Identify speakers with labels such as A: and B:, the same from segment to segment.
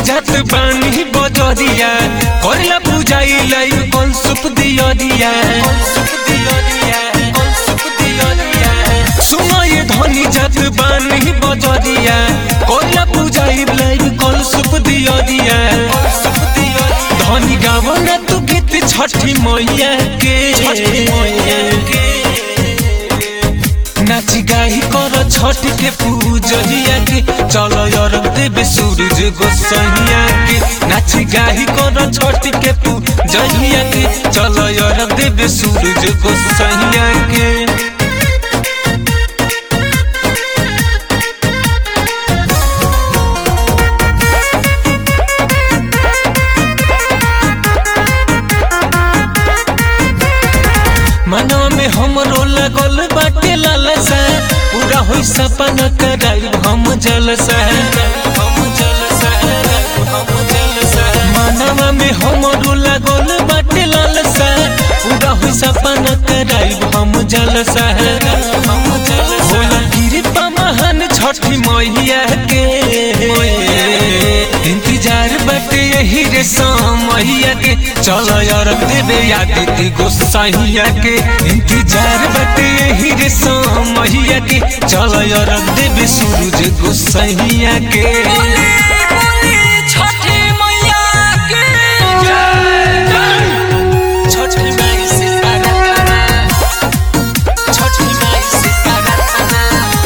A: जात बानी बजरिया करला पूजाई लाइव कल सुप दिया दिया सुनो ये धनी जात बानी बजरिया करला पूजाई लाइव कल सुप दिया दिया धनी गावो ना तू गीत छठी मैया के नाची गाही कर छठ के पूजहिया के चलो यार देवे सूरज गोसैया के नाची गाही कर छठ के पूजहिया के चलो यार देवे सूरज गोसैया के मनवा में हमरो लगल बाटे लालसा पूरा होई सपना कराई हम जलसा हम जलसा हम जलसा मनवा में हमरो लगल बाटे लालसा पूरा होई सपना कराई हम जलसा हम जलसा होला कृपा महान छठी मैया के इंतजार बाटे यही रे समैया के चल यार देवे यादित गोसाइया के इंतजार बाटे यही रे समैया के चल यार देवे सूरज गोसाइया के
B: बोली बोली छठी मैया की
A: छठी माई से प्रार्थना छठी माई से प्रार्थना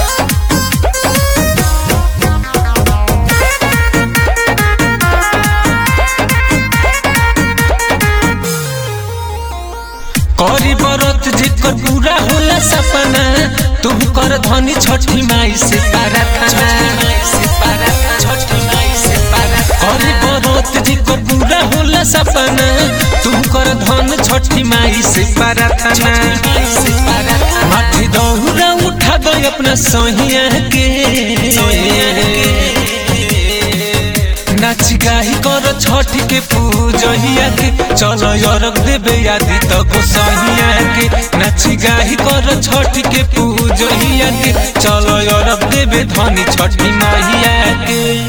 A: करी बरत जेकर पूरा होला सपना तुम कर धनी छठी माई से प्रार्थना करी बरत जेकर पूरा होला सपना तुम कर धन छठी माई से प्रार्थना माथे दौरा उठा दो अपना सहिया के नाच गाही कर छठ के पूजहिया के चल यरक देवे यादी तो गोसहिया के नाच गाही कर छठ के पूजहिया के चल यरक देवे धनी छठी माहिया के